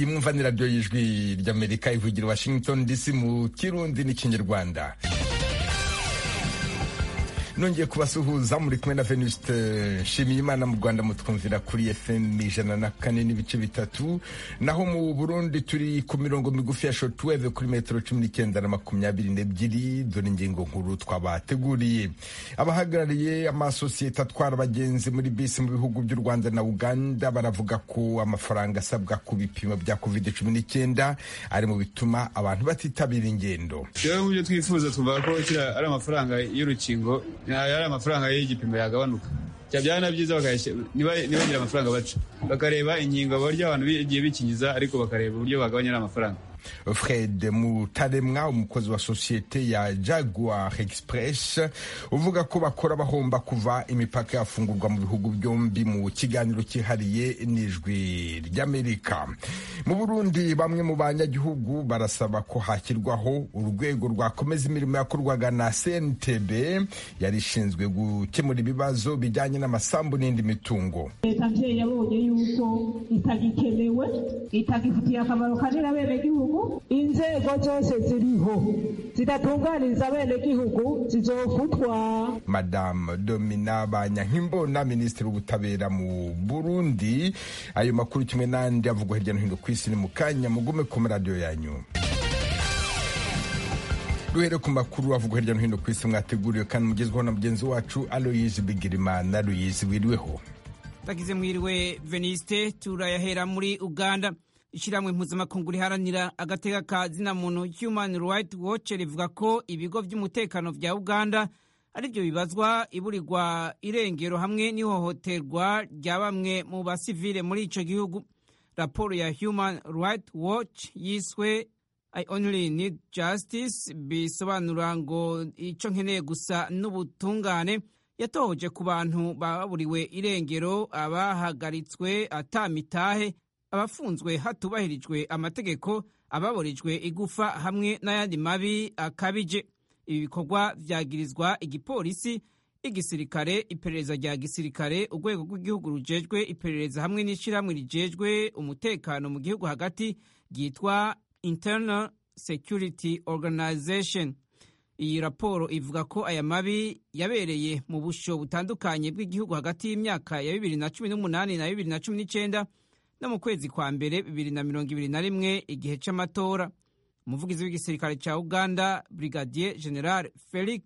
iyi mwumva ni radiyo y'ijwi ry'amerika ivugira washington dc mu kirundi n'ikinyarwanda nongeye kubasuhuza muri kumwe na venuste nshimiyimana mu rwanda mutwumvira kuri fm ijana na kane n'ibice bitatu naho mu burundi turi ku mirongo migufi ya shotweve kuri metero cumi n'icyenda na makumyabiri n'ebyiri dore ingingo nkuru twabateguriye abahagarariye amasosiyete atwara abagenzi muri bisi mu bihugu by'u rwanda na uganda baravuga ko amafaranga asabwa ku bipimo bya covid cumi n'icyenda ari mu bituma abantu batitabira ingendo rero mu byo twifuza tuvuga ko ari amafaranga y'urukingo ari amafaranga y'igipimo yagabanuka byaba na byiza ntibagire amafaranga baca bakareba inkingo barya abantu bigiye bikingiza ariko bakareba uburyo bagabanya amafaranga fred mutaremwa umukozi wa sosiyete ya jaguar express uvuga ko bakora bahomba kuva imipaka yafungurwa mu bihugu byombi mu kiganiro cyihariye n'ijwi ry'amerika mu burundi bamwe mu banyagihugu barasaba ko hashyirwaho urwego rwakomeza imirimo yakorwaga na cntb yari ishinzwe gukemura ibibazo bijyanye n'amasambu n'indi mitungo leta nshya yabonye yuko itagikenewe itagifitiye akamaro kanini abenegihugu inzego zose ziriho zidatunganiriza abenegihugu zizofutwa madamu domina banyankimbona minisitiri w'ubutabera mu burundi ayo makuru kimwe n'andi avugwa hirya no hino ku isi ni mu kanya mugume ku maradiyo yanyu duhere ku makuru avugwa hirya no hino ku isi mwateguriwe kandi mugezweho na mugenzi wacu aloyizi bigirimana aloyizi wiriweho tagize mwiriwe veniste turayahera muri uganda ishyirahamwe mpuzamakungu riharanira agateka ka zina muntu human right watch rivuga ko ibigo by'umutekano bya uganda ari byo bibazwa iburirwa irengero hamwe n'ihohoterwa rya bamwe mu basivile muri icyo gihugu raporo ya human right watch yiswe i only need justice bisobanura ngo icyo nkeneye gusa n'ubutungane yatohoje ku bantu baburiwe irengero abahagaritswe atamitahe abafunzwe hatubahirijwe amategeko ababurijwe igufa hamwe n'ayandi mabi akabije ibi bikorwa byagirizwa igipolisi igisirikare iperereza rya gisirikare urwego rw'igihugu rujejwe iperereza hamwe n'ishyirahamwe rijejwe umutekano mu gihugu hagati ryitwa internal security organization iyi raporo ivuga ko aya mabi yabereye mu busho butandukanye bw'igihugu hagati y'imyaka ya bibiri na cumi n'umunani na bibiri na cumi n'icyenda no mu kwezi kwa mbere bibiri na mirongo ibiri na rimwe igihe cy'amatora umuvugizi w'igisirikare cya uganda brigadier general felix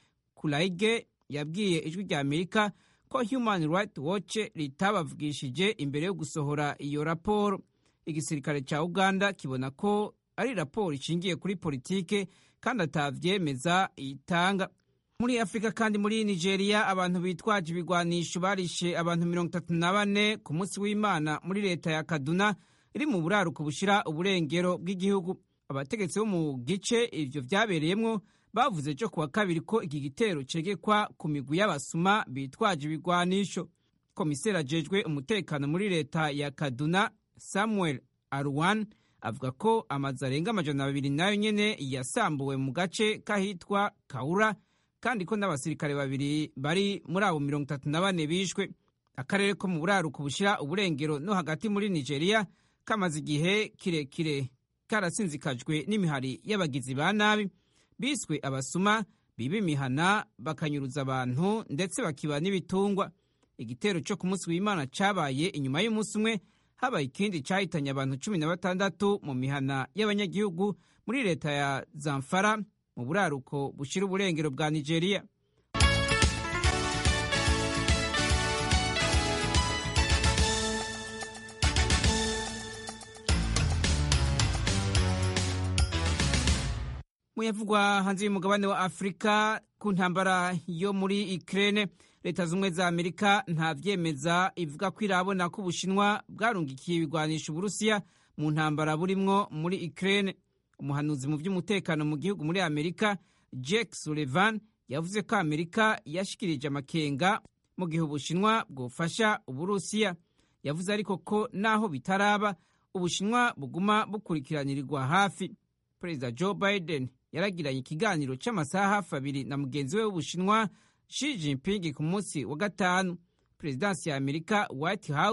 kulaige yabwiye ijwi rya amerika ko human right watch ritabavugishije imbere yo gusohora iyo raporo igisirikare cya uganda kibona ko ari raporo ishingiye kuri politike kandi atavyemeza itanga muri afurika kandi muri nigeria abantu bitwaje ibigwanisho barishe abantu mirongo itatu na bane ku munsi w'imana muri leta ya kaduna iri mu buraruko bushira uburengero bw'igihugu abategetsi bo mu gice ivyo vyabereyemwo bavuze cyo kuwa kabiri ko iki gitero cegekwa ku migwi y'abasuma bitwaje ibigwanisho komiseri ajejwe umutekano muri leta ya kaduna samuel arwan avuga ko amazu arenga amajana abiri nayo nyene yasambuwe mu gace kahitwa kaura kandi ko n'abasirikare babiri bari muri abo mirongo itatu na bane bishwe akarere ko mu buraruko bushyira uburengero no hagati muri nigeria kamaze igihe kirekire karasinzikajwe n'imihari y'abagizi ba nabi biswe abasuma biba imihana bakanyuruza abantu ndetse bakiba n'ibitungwa igitero cyo ku munsi w'imana cyabaye inyuma y'umunsi umwe habaye ikindi cyahitanye abantu cumi na batandatu mu mihana y'abanyagihugu muri leta ya zamfara mu buraruko bushyira uburengero bwa nigeria muyavugwa hanze y'umugabane wa afurika ku ntambara yo muri ukraine leta z'ubumwe za amerika nta vyemeza ivuga ko irabona ko ubushinwa bwarungikiye ibigwanisha uburusiya mu ntambara burimwo muri ukraine umuhanuzi mu by'umutekano mu gihugu muri amerika jake sullivan yavuze ko amerika yashikirije amakenga mu gihe ubushinwa bwofasha uburusiya yavuze ariko ko naho bitaraba ubushinwa buguma bukurikiranirirwa hafi perezida joe biden yaragiranye ikiganiro cy'amasaha hafi abiri na mugenzi we w'ubushinwa Xi Jinping ku munsi wa gatanu perezidansi ya amerika white house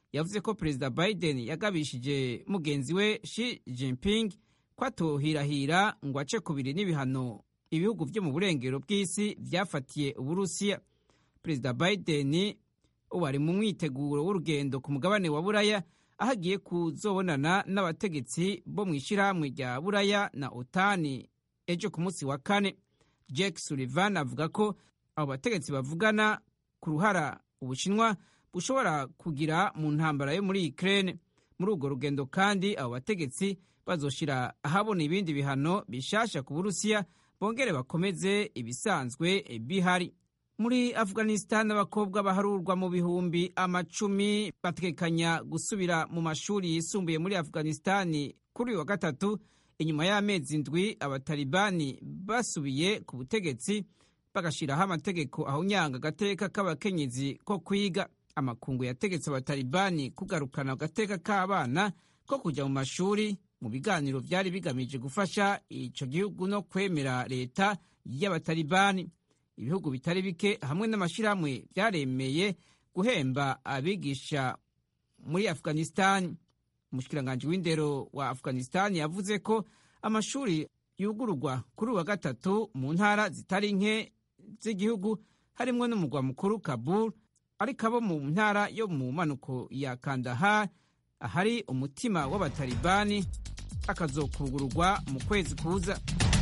yavuze ko perezida biden yagabishije mugenzi we Xi Jinping ko atohirahira ngo ace kubiri n'ibihano ibihugu byo mu burengero bw'isi byafatiye uburusiya perezida biden ubu ari mu mwiteguro w'urugendo ku mugabane wa buraya aho agiye kuzobonana n'abategetsi bo mu ishyirahamwe rya buraya na otani ejo ku munsi wa kane Jack Sullivan avuga ko abo bategetsi bavugana ku ruhara ubushinwa bushobora kugira mu ntambara yo muri Ukraine muri urwo rugendo kandi abo bategetsi bazoshira ahabona ibindi bihano bishasha ku Burusiya bongere bakomeze ibisanzwe bihari muri Afghanistan abakobwa baharurwa mu bihumbi amacumi batekanya gusubira mu mashuri yisumbuye muri Afghanistan kuri uyu wa gatatu inyuma y'amezi indwi abatalibani basubiye ku butegetsi bagashiraho amategeko ahunyanga agateka k'abakenyezi ko kwiga amakungu yategetse abatalibani kugarukana agateka k'abana ko kujya mu mashuri mu biganiro byari bigamije gufasha ico gihugu no kwemera leta y'abatalibani ibihugu bitari bike hamwe n'amashyirahamwe byaremeye guhemba abigisha muri afghanistan umushikiranganji w'indero wa afghanistan yavuze ko amashuri yugururwa kuri uwa gatatu mu ntara zitari nke z'igihugu harimwo n'umugwa mukuru kabul ariko abo mu ntara yo mu manuko ya kandahar ahari umutima w'abatalibani akazokugururwa mu kwezi kuza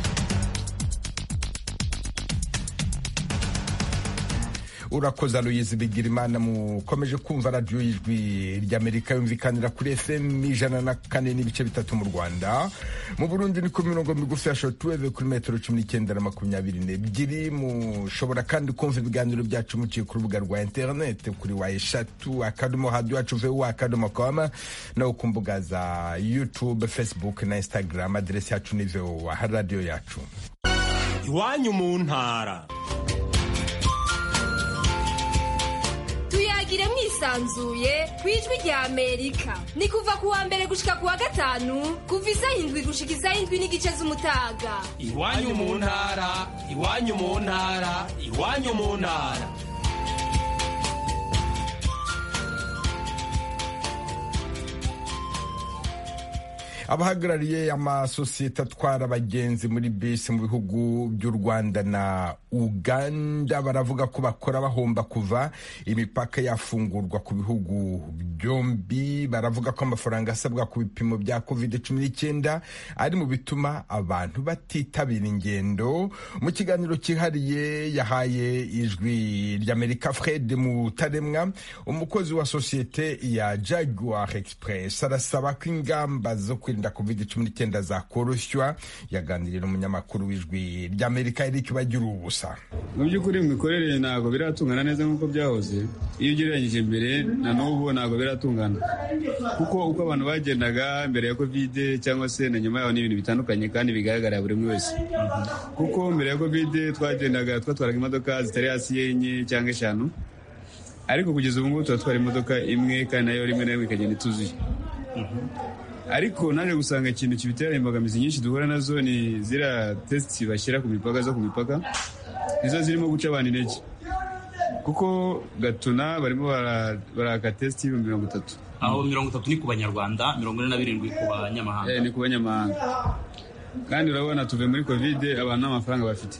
urakoze aloyizi bigirimana mukomeje kumva radiyo y'ijwi ry'amerika yumvikanira kuri fm ijana na kane n'ibice bitatu mu rwanda mu burundi ni ku mirongo migufi ya shotuweve kuri metero cumi n'icyenda na makumyabiri n'ebyiri mushobora kandi kumva ibiganiro byacu muciye ku rubuga rwa interinete kuri wa eshatu akadomo hadiyo yacu vuba akadomo koma no ku mbuga za youtube facebook na instagram aderesi yacu ni voa radiyo yacu iwanyu mu ntara tuyagire mwisanzuye ku ijwi rya amerika ni kuva ku wa mbere gushika ku wa gatanu kuva isaha indwi gushika isaha indwi n'igice z'umutaga iwanyu mu ntara iwanyu mu ntara iwanyu mu ntara abahagarariye amasosiyete atwara abagenzi muri bisi mu bihugu by'u rwanda na uganda baravuga ko bakora bahomba kuva imipaka yafungurwa ku bihugu byombi baravuga ko amafaranga asabwa ku bipimo bya covid cumi n'icyenda ari mu bituma abantu batitabira ingendo mu kiganiro cyihariye yahaye ijwi ry'amerika fred mutaremwa umukozi wa sosiyete ya jaguar express arasaba ko ingamba zo kwirinda covid cumi n'icyenda zakoroshywa yaganiriye n'umunyamakuru w'ijwi ry'amerika eric bagira ubusa mu by'ukuri mu mikorere ntabwo biratungana neza nk'uko byahoze iyo ugereranyije mbere na n'ubu ntabwo biratungana kuko uko abantu bagendaga mbere ya kovide cyangwa se na nyuma yaho ni ibintu bitandukanye kandi bigaragarira buri umwe wese kuko mbere ya kovide twagendaga twatwaraga imodoka zitari hasi y'enye cyangwa eshanu ariko kugeza ubu ngubu turatwara imodoka imwe kandi nayo rimwe na rimwe ikagenda ituzuye ariko naje gusanga ikintu kibitera imbogamizi nyinshi duhura nazo ni ziriya tesiti bashyira ku mipaka zo ku mipaka nizo zirimo guca abantu intege kuko gatuna barimo baraka tesiti y'ibihumbi mirongo itatu aho mirongo itatu ni ku banyarwanda mirongo ine na birindwi ku banyamahanga ni ku banyamahanga kandi urabona tuve muri kovide abantu nta mafaranga bafite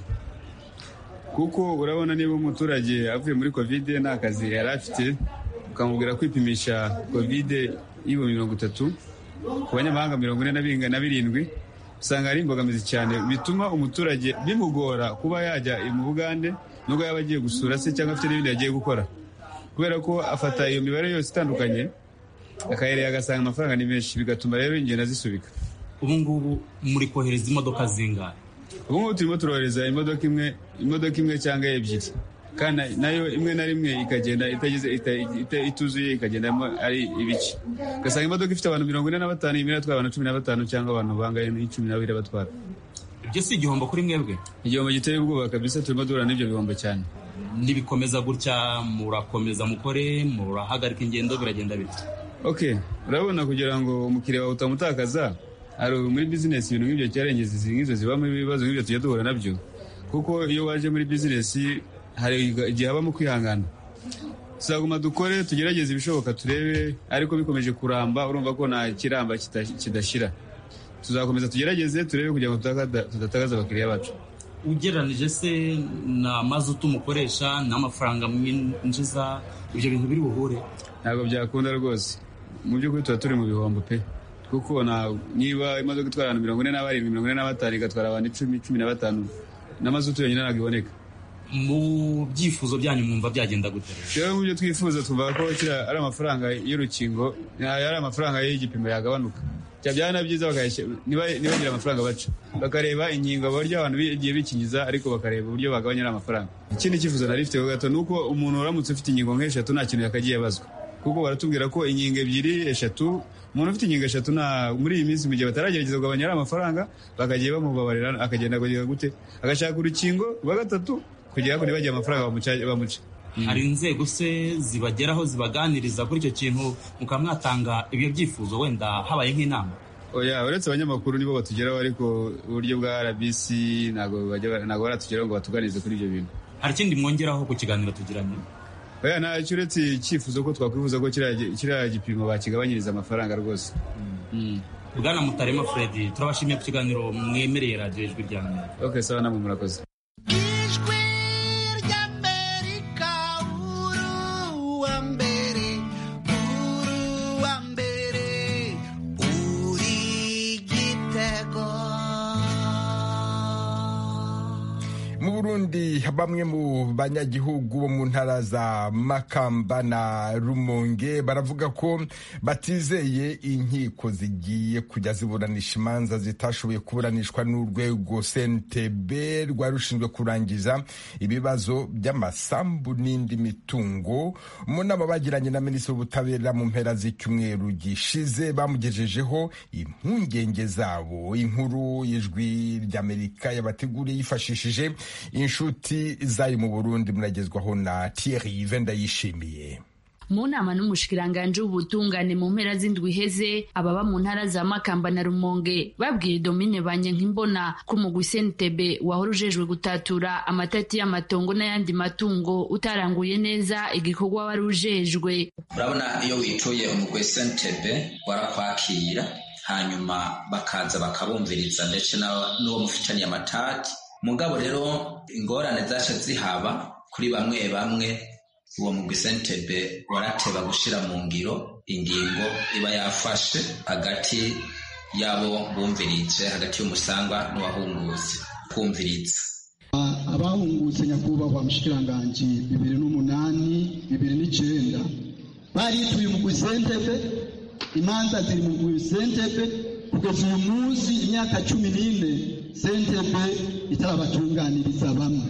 kuko urabona niba umuturage avuye muri kovide nta kazi yari afite ukamubwira kwipimisha kovide y'ibihumbi mirongo itatu ku banyamahanga mirongo ine na birindwi usanga ari imbogamizi cyane bituma umuturage bimugora kuba yajya mu bugande nubwo yaba agiye gusura se cyangwa afite n'ibindi yagiye gukora kubera ko afata iyo mibare yose itandukanye akayereye agasanga amafaranga ni menshi bigatuma rero ingendo zisubika ubu ngubu muri kohereza imodoka zingahe ubu ngubu turimo turohereza imodoka imwe imodoka imwe cyangwa ebyiri kandi nayo imwe na rimwe ikagenda ituzuye ikagendamo ari ibice ugasanga imodoka ifite abantu mirongo ine na batanu imwe iratwara abantu cumi na batanu cyangwa abantu bangaye n'icumi na babiri batwara ibyo si igihombo kuri mwebwe igihombo giteye ubwoba kabisa turimo duhura n'ibyo bihombo cyane nibikomeza gutya murakomeza mukore murahagarika ingendo biragenda bite ok urabona kugira ngo umukiriya wawe utamutakaza hari muri bizinesi ibintu nk'ibyo cyarengezi nk'izo zibamo ibibazo nk'ibyo tujya duhura nabyo kuko iyo waje muri bizinesi hari igihe habamo kwihangana tuzaguma dukore tugerageze ibishoboka turebe ariko bikomeje kuramba urumva ko nta kiramba kidashyira tuzakomeza tugerageze turebe kugira ngo tudatagaza abakiriya bacu ugereranije se na mazutu umukoresha n'amafaranga mwinjiza ibyo bintu biri buhure ntabwo byakunda rwose mu by'ukuri tuba turi mu bihombo pe kuko niba imodoka itwara abantu mirongo ine na barindwi mirongo ine na batanu igatwara abantu icumi cumi na batanu na mazutu yonyine ntabwo iboneka mu byifuzo byanyu mwumva byagenda gute rero mu byo twifuza twumva ko kiriya ari amafaranga y'urukingo ari amafaranga y'igipimo yagabanuka byaba byiza ntibagire amafaranga baca bakareba inkingo barya abantu bigiye bikingiza ariko bakareba uburyo bagabanya amafaranga ikindi cyifuzo nari mfite gato ni uko umuntu uramutse ufite inkingo nk'eshatu nta kintu yakagiye abazwa kuko baratubwira ko inkingo ebyiri eshatu umuntu ufite inkingo eshatu muri iyi minsi mu gihe bataragerageza kugabanya amafaranga bakagiye bamubabarira akagenda kugera gute agashaka urukingo rwa gatatu kugira ngo ntibagire amafaranga bamuca hari inzego se zibageraho zibaganiriza kuri icyo kintu mukaba mwatanga ibyo byifuzo wenda habaye nk'inama oya uretse abanyamakuru nibo batugeraho ariko uburyo bwa rbc ntabwo baratugeraho ngo batuganize kuri ibyo bintu hari ikindi mwongeraho ku kiganiro tugiranye oya ntacyo uretse icyifuzo ko twakwifuza ko kiriya gipimo bakigabanyiriza amafaranga rwose bwana mutarema fredi turabashimiye ku kiganiro mwemereye radiyo ijwi rya mbere ok sawa namwe murakoze Burundi bamwe mu banyagihugu bo mu ntara za Makamba na Rumonge baravuga ko batizeye inkiko zigiye kujya ziburanisha imanza zitashoboye kuburanishwa n'urwego CNTB rwari rushinzwe kurangiza ibibazo by'amasambu n'indi mitungo mu nama bagiranye na minisitiri w'ubutabera mu mpera z'icyumweru gishize bamugejejeho impungenge zabo inkuru y'ijwi ry'Amerika yabateguriye yifashishije inshuti zayo mu burundi muragezwaho na Thierry Venda yishimiye mu nama n'umushikiranganje w'ubutungane mu mpera z'indwi iheze ababa mu ntara za makamba na rumonge babwiye domine banyankimbona ko umugwi sentebe wahora ujejwe gutatura amatati y'amatongo n'ayandi matungo utaranguye neza igikorwa wari ujejwe urabona iyo wituye umugwi sentebe warakwakira hanyuma bakaza bakabumviriza ndetse n'uwo mufitaniye amatati mugabo rero ingorane zaca zihaba kuri bamwe bamwe uwo mugwi sentebe warateba gushira mu ngiro ingingo iba yafashe hagati y'abo bumvirije hagati y'umusangwa n'uwahungutse kumviriza abahungutse nyakubahwa mushikiranganji bibiri n'umunani bibiri n'icenda barituye umugwi sentebe imanza ziri mu mugwi sentebe kugeza uyu munsi imyaka cumi n'ine sentebe itarabatunganiriza bamwe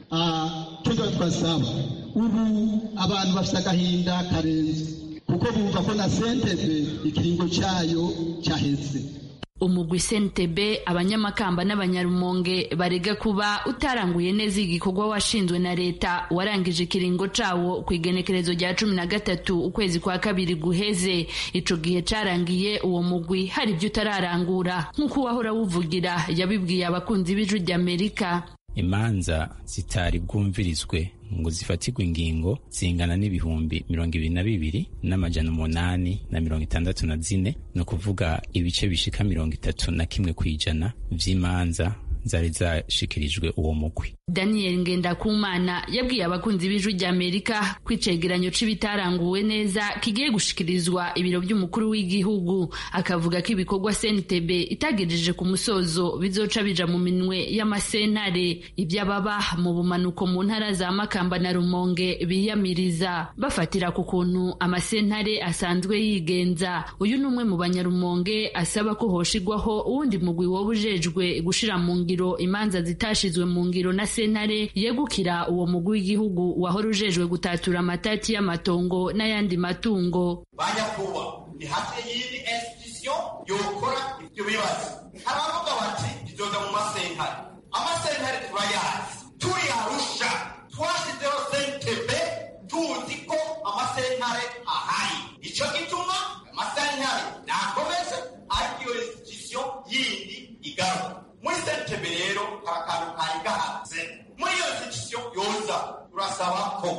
tuba twasaba ubu abantu bafite agahinda karenze kuko bumva ko na sentebe ikiringo cyayo cyaheze umugwi sentebe abanyamakamba n'abanyarumonge barega kuba utaranguye neza igikorwa washinzwe na leta warangije ikiringo cawo ku igenekerezo rya cumi na gatatu ukwezi kwa kabiri guheze ico gihe carangiye uwo mugwi hari ibyo utararangura nk'uko uwahora wuvugira yabibwiye abakunzi b'ijwi ry'amerika imanza zitari bwumvirizwe ngo zifatirwe ingingo zingana n'ibihumbi mirongo ibiri na bibiri n'amajana umunani na mirongo itandatu na zine ni ukuvuga ibice bishika mirongo itatu na kimwe ku ijana vy'imanza zari zashikirijwe uwo mugwi daniel ngendakumana yabwiye abakunzi b'ijwi ry'amerika ko icegeranyo c'ibitaranguwe neza kigiye gushikirizwa ibiro by'umukuru w'igihugu akavuga ko ibikorwa cntb itagejeje ku musozo bizoca bija mu minwe y'amasentare iby'ababa mu bumanuko mu ntara za makamba na rumonge biyamiriza bafatira ku kuntu amasentare asanzwe yigenza uyu ni umwe mu banyarumonge asaba ko hoshigwaho uwundi mugwi woba ujejwe gushira mu ngiro imanza zitashizwe mu ngiro na sentare yegukira uwo mugwi w'igihugu wahora ujejwe gutatura amatati y'amatongo n'ayandi matungo banyakuba ni hafi y'indi institution yokora ibyo bibazo haravuga bati bizoza mu masentare amasentare turayazi turi arusha twashyizeho sentebe tuzi ko amasentare ahari icyo gituma amasentare nakomeze ariko iyo institution yindi igaruka muri sentebe rero hari akantu kari gahanze muri iyo institution yoza turasaba ko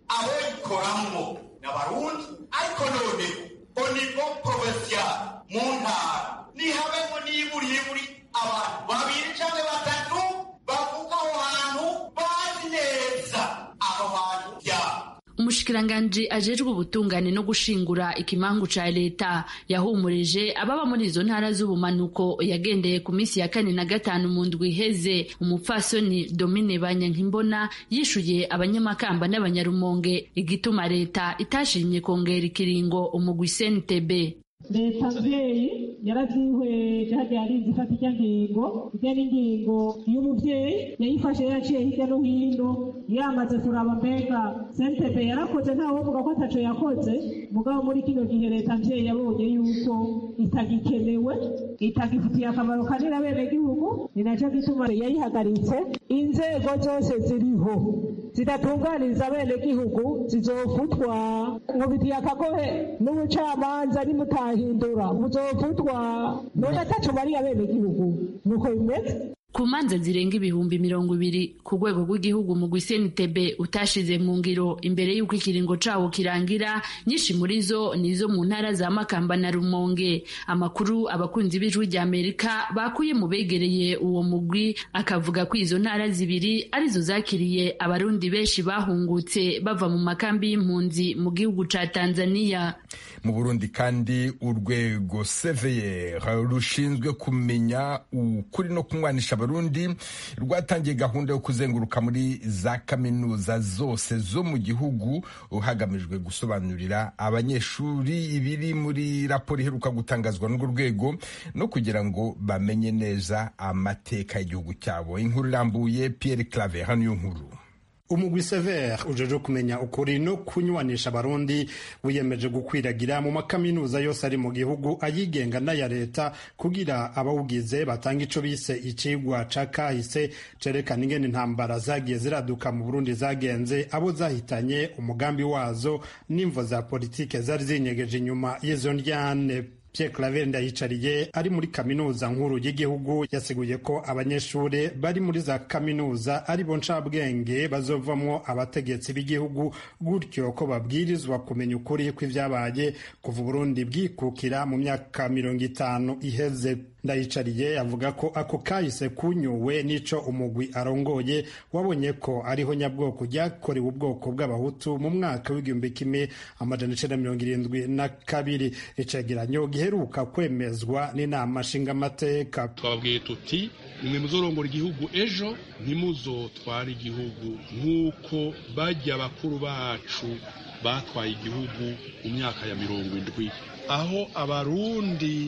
aboyikoramwo n'abarundi ariko none onivo provincial mu ntara nihabemo niburiburi abantu babiri canke batatu bavuga aho hantu bazi neza aho hantu vyabo umushikiranganji ajejwe ubutungane no gushingura ikimangu ca leta yahumurije ababa muri izo ntara z'ubumanuko yagendeye ku minsi ya kane na gatanu mu ndwi iheze umupfasoni domine banyankimbona yishuye abanyamakamba n'abanyarumonge igituma leta itashimye kongera ikiringo umugwi cntb leta mvyeyi yaravyihweje hadi yarinze ifata irya ngingo irya n'ingingo y'umuvyeyi yayifashe yaciye hirya no hino yamaze kuraba mbega sentebe yarakoze ntawovuga ko ataco yakoze mugabo muri kino gihe leta mvyeyi yabonye yuko itagikenewe itagifitiye akamaro kanini abenegihugu ni naco gituma yayihagaritse inzego zose ziriho zidatunganiriza abenegihugu zizofutwa nkubitiye akagohe n'ubucamanza nimutahindura muzofutwa none ataco bari abenegihugu nuko bimeze ku manza zirenga ibihumbi mirongo ibiri ku rwego rw'igihugu mu gwisentb utashize mu ngiro imbere y'uko ikiringo cawo kirangira nyinshi muri zo ni izo mu ntara za makamba na rumonge amakuru abakunzi b'ijwi rya amerika bakuye mu begereye uwo mugwi akavuga ko izo ntara zibiri arizo zakiriye abarundi benshi bahungutse bava mu makambi y'impunzi mu gihugu ca tanzania mu burundi kandi urwego seveye rushinzwe kumenya ukuri no kunywanisha abarundi rwatangiye gahunda yo kuzenguruka muri za kaminuza zose zo mu gihugu hagamijwe gusobanurira abanyeshuri ibiri muri raporo iheruka gutangazwa n'urwo rwego no kugira ngo bamenye neza amateka y'igihugu cyabo inkuru irambuye Pierre Claver hano iyo nkuru umugwi sever ujeje kumenya ukuri no kunywanisha abarundi wiyemeje gukwiragira mu makaminuza yose ari mu gihugu ayigenga n'aya leta kugira abawugize batanga ico bise icigwa ca kahise cerekana ingene intambara zagiye ziraduka mu burundi zagenze abo zahitanye umugambi wazo n'imvo za politike zari zinyegeje inyuma y'izo ndyane Pierre Claver Ndayicariye ari muri kaminuza nkuru y'igihugu yasiguye ko abanyeshuri bari muri za kaminuza ari bo ncabwenge bazovamwo abategetsi b'igihugu gutyo ko babwirizwa kumenya ukuri kw'ivyabaye kuva Burundi bwikukira mu myaka mirongo itanu iheze ndayicariye avuga ko ako kahise kunyuwe n'ico umugwi arongoye wabonye ko ariho nyabwoko ryakorewe ubwoko bw'abahutu mu mwaka w'igihumbi kimwe amajana icenda mirongo irindwi na kabiri icegeranyo giheruka kwemezwa n'inama nshingamateka twababwiye tuti nimwe muzorongora igihugu ejo ntimuzotware igihugu nk'uko bajya bakuru bacu batwaye igihugu mu myaka ya mirongo indwi aho abarundi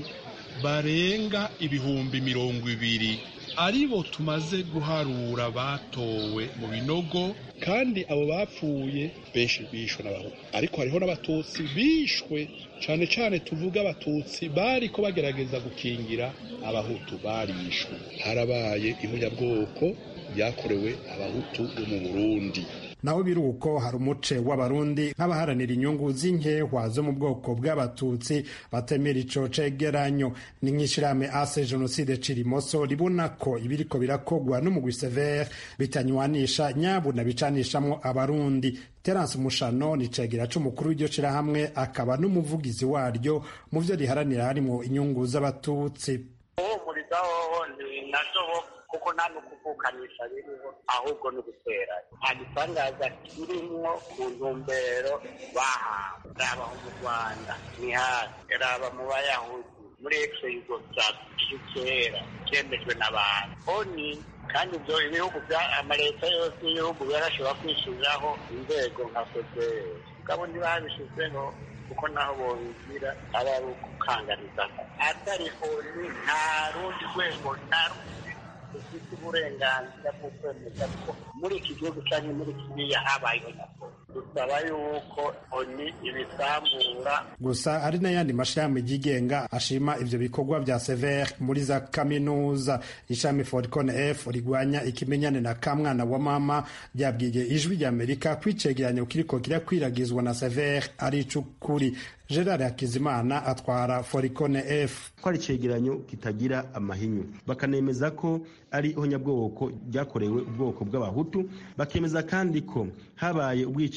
barenga ibihumbi mirongo ibiri aribo tumaze guharura batowe mu binogo kandi abo bapfuye benshi bishwe n'abahutu ariko hariho n'abatutsi bishwe cyane cyane tuvuga abatutsi bari ko bagerageza gukingira abahutu barishwe harabaye ihunyabwoko ryakorewe abahutu bo mu burundi naho biri uko hari umuce w'abarundi nk'abaharanira inyungu z'inkehwa zo mu bwoko bw'abatutsi batemera ico cegeranyo ni nk'ishirahamwe ase jenoside cirimoso ribona ko ibiriko birakogwa n'umugwi severe bitanywanisha nyabuna bicanishamwo abarundi terence mushano ni cegera c'umukuru w'iryo shirahamwe akaba n'umuvugizi waryo mu vyo riharanira harimwo inyungu z'abatutsi uhumurizaho ni nazo kuko nta n'ukuvukanisha biriho ahubwo ni ugutera nta gitangaza kirimwo ku ntumbero bahawe raba mu rwanda ni hasi raba mu bayahudi muri ekise yugo bya kera cyemejwe n'abantu oni kandi ibyo ibihugu bya amaleta yose y'ibihugu yarashobora kwishyiriraho inzego nka fpr mugabo ntibabishyizeho kuko naho bobigira aba ari ukukanganiza atari oni nta rundi rwego nta rundi rufite uburenganzira bwo kwemeza ko muri iki gihugu cyangwa muri kiriya habayeho nyakuri dusaba yuko oni ibisambura gusa hari n'ayandi mashirahamwe yigenga ashima ivyo bikorwa vya severe muri za kaminuza ishami forcon f rigwanya ikimenyane na kamwana wa mama ryabwiye ijwi rya amerika kwicegeranyo kiriko kirakwiragizwa na severe ari icukuri gerard hakizimana atwara foricone f ko ari icegeranyo kitagira amahinyu bakanemeza ko ari ihonyabwoko ryakorewe ubwoko bw'abahutu bakemeza kandi ko habaye ubwicanyi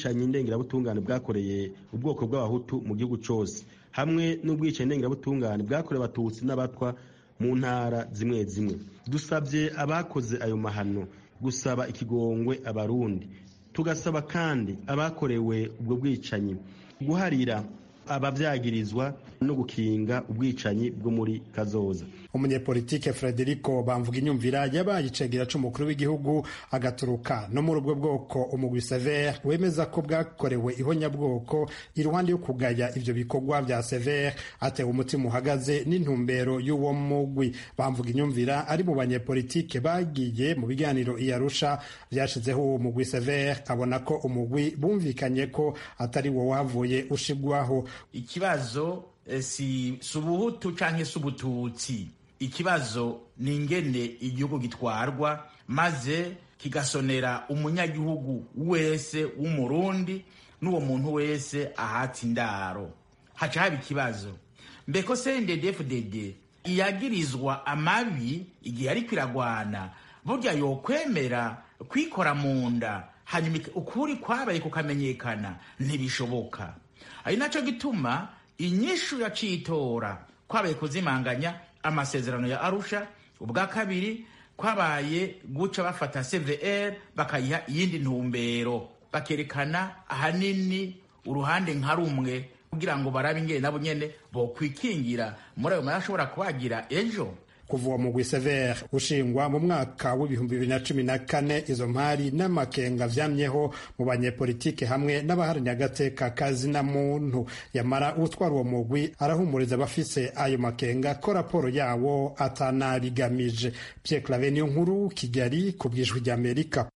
bwicanyi ndengerabutungane bwakoreye ubwoko bw'abahutu mu gihugu cyose hamwe n'ubwicanyi ndengerabutungane bwakorewe abatutsi n'abatwa mu ntara zimwe zimwe dusabye abakoze ayo mahano gusaba ikigongwe abarundi tugasaba kandi abakorewe ubwo bwicanyi guharira ababyagirizwa no gukinga ubwicanyi bwo muri kazoza umunyepolitike frederico bamvuga inyumvira yabaye icegera c'umukuru w'igihugu agaturuka no muri ubwo bwoko umugwi sever wemeza ko bwakorewe ihonyabwoko iruhande yo kugaya ivyo bikorwa vya sever atewe umutima uhagaze n'intumbero y'uwo mugwi bamvuga inyumvira ari mu banyepolitike bagiye mu biganiro iyarusha vyashizeho uwo mugwi sever abona ko umugwi bumvikanye ko atari wo wavuye ushigwaho ikibazo si ubuhutu cyangwa se ubututsi ikibazo ni ingene igihugu gitwarwa maze kigasonera umunyagihugu wese w'umurundi n'uwo muntu wese ahatse indaro haca haba ikibazo mbeko cnddfdd iyagirizwa amabi igihe ariko iragwana burya yokwemera kwikora mu nda hanyuma ukuri kwabaye kukamenyekana ntibishoboka ari nacyo gituma inyishu ya citora kwabaye kuzimanganya amasezerano ya arusha ubwa kabiri kwabaye guca bafata cvr bakayiha iyindi ntumbero bakerekana ahanini uruhande nka rumwe kugira ngo barabe ingene nabo nyene bokwikingira muri ayo mari ashobora kubagira ejo kuva uwo mugwi sever ushingwa mu mwaka w'ibihumbi bibiri na cumi na kane izo mpari n'amakenga vyamyeho mu banyepolitike hamwe n'abaharanira agateka kazina muntu yamara utwara uwo mugwi arahumuriza abafise ayo makenga ko raporo yawo atanabigamije pierre clave niyo nkuru kigali ku bwijwi ry'amerika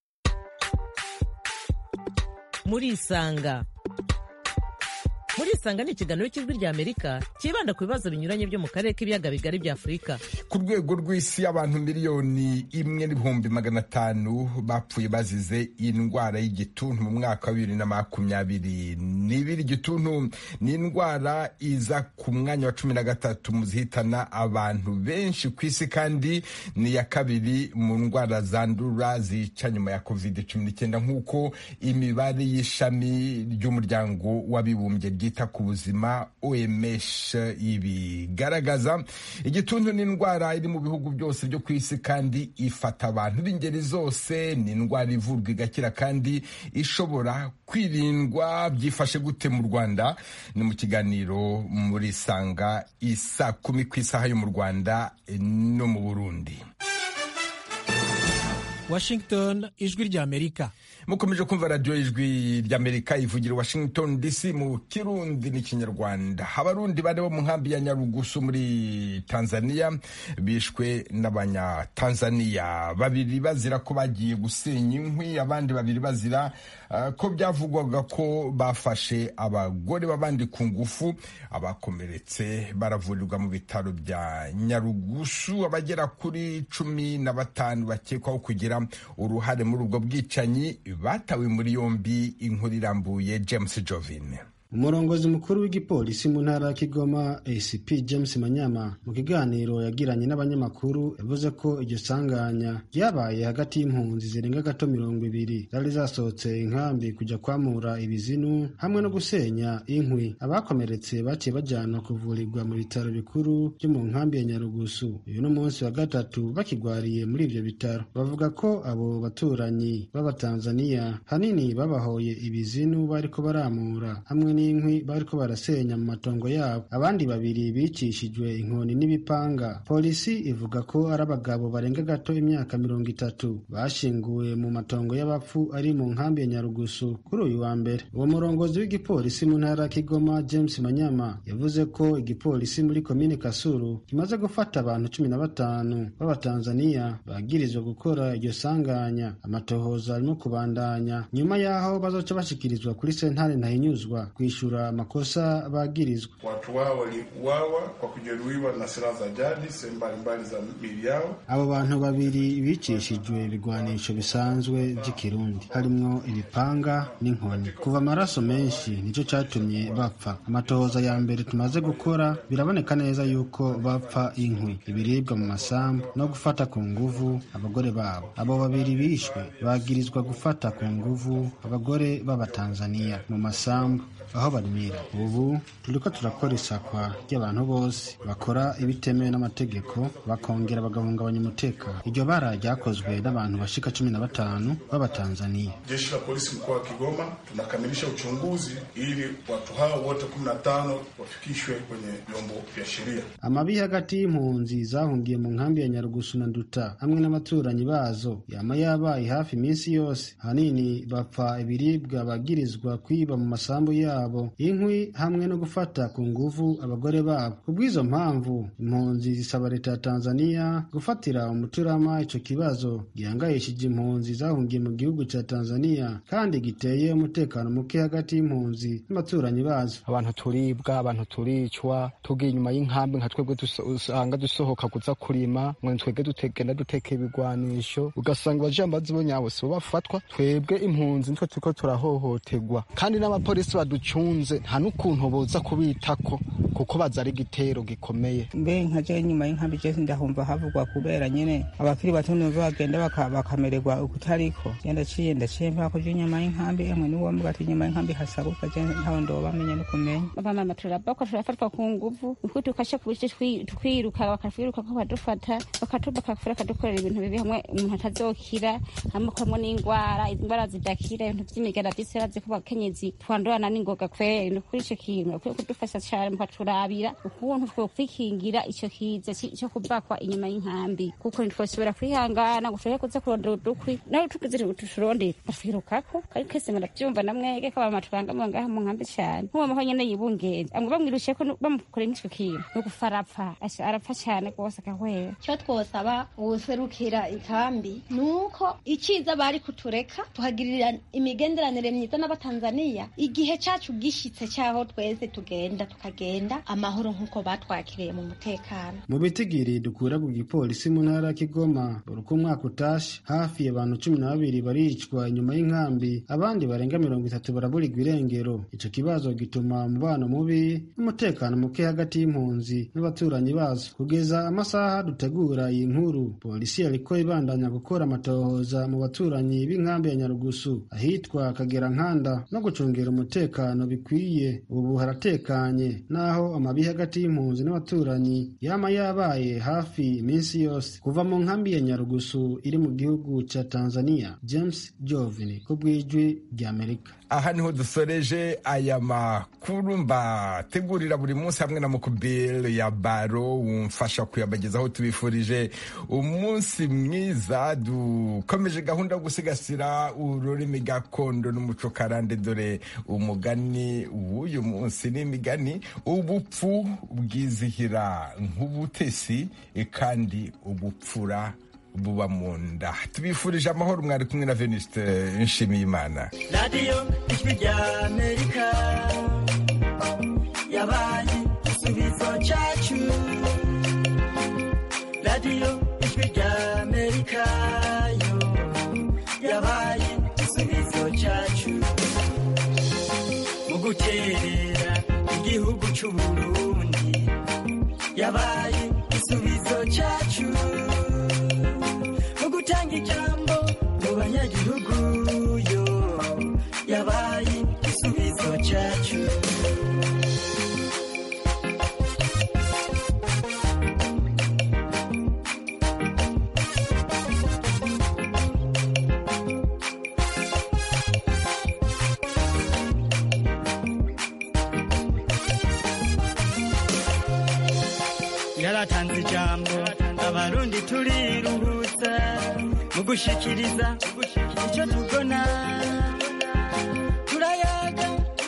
murisanga murisanga ni ikiganiro cy'ijwi ry'amerika cyibanda ku bibazo binyuranye byo mu karere k'ibiyaga bigari bya afurika ku rwego rw'isi abantu miliyoni imwe n'ibihumbi magana atanu bapfuye bazize indwara y'igituntu mu mwaka wa bibiri na makumyabiri n'ibiri igituntu ni indwara iza ku mwanya wa cumi na gatatu mu zihitana abantu benshi ku isi kandi ni iya kabiri mu ndwara zandura zica nyuma ya covid cumi n'icyenda nk'uko imibare y'ishami ry'umuryango w'abibumbye ryita ku buzima OMS ibigaragaza igituntu ni indwara iri mu bihugu byose byo ku isi kandi ifata abantu b'ingeri zose ni indwara ivurwa igakira kandi ishobora kwirindwa byifashe gute mu Rwanda ni mu kiganiro muri sanga isa kumi ku isaha yo mu Rwanda no mu Burundi Washington ijwi ry'Amerika mukomeje kumva radiyo ijwi ry'amerika ivugira washington dc mu kirundi n'ikinyarwanda abarundi bane bo mu nkambi ya nyarugusu muri tanzania bishwe n'abanyatanzania babiri bazira ko bagiye gusenya inkwi abandi babiri bazira uh, ko byavugwaga ko bafashe abagore b'abandi ku ngufu abakomeretse baravurirwa mu bitaro bya nyarugusu abagera kuri cumi na batanu bakekwaho kugira uruhare muri ubwo bwicanyi batawe muri yombi inkuru irambuye james jovin umurongozi mukuru w'igipolisi mu ntara ya kigoma acp james manyama mu kiganiro yagiranye n'abanyamakuru yavuze ko iryo sanganya ryabaye hagati y'impunzi zirenga gato mirongo ibiri zari zasohotse inkambi kujya kwamura ibizinu hamwe no gusenya inkwi abakomeretse baciye bajyanwa kuvurirwa mu bitaro bikuru byo mu nkambi ya nyarugusu uyu ni umunsi wa gatatu bakigwariye muri ibyo bitaro bavuga ko abo baturanyi b'abatanzaniya hanini babahoye ibizinu bariko baramura hamwe n'inkwi bariko barasenya mu matongo yabo abandi babiri bicishijwe inkoni n'ibipanga polisi ivuga ko ari abagabo barenga gato imyaka mirongo itatu bashinguwe mu matongo y'abapfu ari mu nkambi ya nyarugusu kuri uyu wa mbere uwo murongozi w'igipolisi mu ntara ya kigoma james manyama yavuze ko igipolisi muri komine kasuru kimaze gufata abantu cumi na batanu b'abatanzaniya bagirizwa gukora iryo sanganya amatohoza arimo kubandanya nyuma y'aho bazoca bashikirizwa kuri sentare ntahinyuzwa kwishura amakosa bagirizwa. Watu wao waliuawa kwa kujeruhiwa na silaha za jadi sehemu mbalimbali za miili yao. Abo bantu babiri bicishijwe ibigwanisho bisanzwe vy'ikirundi harimwo ibipanga n'inkoni. Kuva amaraso menshi nico catumye bapfa. Amatohoza ya mbere tumaze gukora biraboneka neza yuko bapfa inkwi, ibiribwa mu masambu no gufata ku nguvu abagore babo. Abo babiri bishwe bagirizwa gufata ku nguvu abagore b'abatanzaniya mu masambu aho barimira ubu turiko turakora isakwa ry'abantu bose bakora ibitemewe n'amategeko bakongera bagahungabanya umutekano iryo bara ryakozwe n'abantu bashika cumi na batanu b'abatanzaniya Jeshi la polisi mkoa wa Kigoma tunakamilisha uchunguzi ili watu hao wote kumi na tano wafikishwe kwenye vyombo vya sheria. amabi hagati y'impunzi zahungiye mu nkambi ya nyarugusu na nduta hamwe n'abaturanyi bazo yama yabaye hafi iminsi yose ahanini bapfa ibiribwa bagirizwa kwiba mu masambu yabo inkwi hamwe no gufata ku nguvu abagore babo kubw'izo mpamvu impunzi zisaba leta ya tanzaniya gufatira umuturama ico kibazo gihangayishije impunzi zahungiye mu gihugu ca tanzaniya kandi giteye umutekano muke hagati y'impunzi n'abaturanyi bazo abantu turibwa abantu turicwa tugiye inyuma y'inkambi nka twebwe duso- usanga dusohoka kuza kurima ngo twebwe dutegenda duteka ibigwanisho ugasanga abajambazi bo nyabo sibo bafatwa twebwe impunzi nitwe turiko turahohoterwa kandi n'abapolisi baducunze nta n'ukuntu boza kubitako kuko baza ari igitero gikomeye mbe nkaje nyuma y'inkambi je ndahumva havugwa kubera nyene abakiri bato nibo bagenda baka- bakamererwa ukutariko je ndaciye ndaciye mpako je nyuma y'inkambi emwe niwo mvuga ati nyuma y'inkambi hasabuka je ntawe ndobamenya no kumenya abamama turabakwa turafatwa ku nguvu niko tukasha kubice twiruka bakatwiruka ko badufata bakatuba bakafura bakadukorera ibintu bibi hamwe umuntu atazokira hamwe kamwe n'indwara indwara zidakira ibintu vy'imigara vy'isera ko bakenyezi twandurana n'ingoga kweri ni kuri ico kintu bakwiye kudufasha cane mukaturabira ukuntu twokwikingira ico kiza ci- co kubakwa inyuma y'inkambi kuko ntitwoshobora kwihangana ngo tushobore kuza kurondera udukwi nawe tugize tuturondera batwirukako kandi kese muravyumva namwege ko abamama tubangamiwe ngaha mu nkambi cane nk'uwo maho nyene yibungenze amwe bamwirushye ko bamukoreye nk'ico kintu ni ugupfa arapfa Asha- arapfa cane rwose agahwera icyo twosaba uwuserukira ikambi ni uko icyiza bari kutureka tuhagirira imigenderanire myiza n'abatanzaniya igihe cyacu gishitse cyaho twese tugenda tukagenda amahoro nk'uko batwakiriye mu mutekano mu bitigiri dukura ku gipolisi mu ntara ya kigoma buri uko umwaka utashe hafi abantu cumi na babiri baricwa inyuma y'inkambi abandi barenga mirongo itatu baraburirwa irengero ico kibazo gituma umubano mubi n'umutekano muke hagati y'impunzi n'abaturanyi bazo kugeza amasaha dutegura iyi nkuru polisi yariko ibandanya gukora amatohoza mu baturanyi b'inkambi ya nyarugusu ahitwa kagera nkanda no gucungera umutekano bikwiye ubu haratekanye naho amabi hagati y'impunzi n'abaturanyi yama yabaye hafi iminsi yose kuva mu nkambi ya nyarugusu iri mu gihugu ca tanzania james jovini ku bw'ijwi ry'amerika aha niho dusoreje aya makuru mbategurira buri munsi hamwe na mukubiri ya baro wumfasha kuyabagezaho tubifurije umunsi mwiza dukomeje gahunda yo gusigasira ururimi gakondo n'umuco karande dore umugani w'uyu munsi n'imigani ubupfu bwizihira nk'ubutesi kandi ubupfura buba mu nda tubifurije amahoro mwari kumwe na venuste nshimiyimana radiyo ijwi rya amerika yabaye igisubizo cyacu radiyo ijwi rya amerika yo yabaye igisubizo cyacu mu guterera igihugu cy'uburundi yabaye igisubizo cyacu mu gutanga ijambo mu banyagihugu yo yabaye igisubizo cyacu yaratanze ijambo abarundi turiruhutsa mu gushikiriza icyo tubona turayaga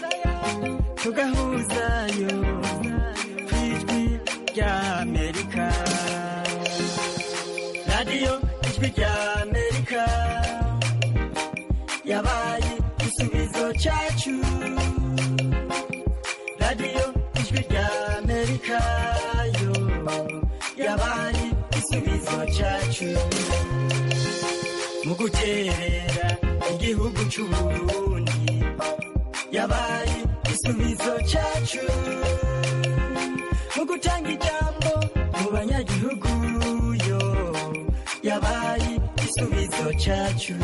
tugahuzayo ku ijwi rya amerika radiyo ijwi rya amerika yabaye igisubizo cyacu cyacu mu guterera igihugu cy'uburundi yabaye igisubizo cyacu mu gutanga ijambo mu banyagihugu yo yabaye igisubizo cyacu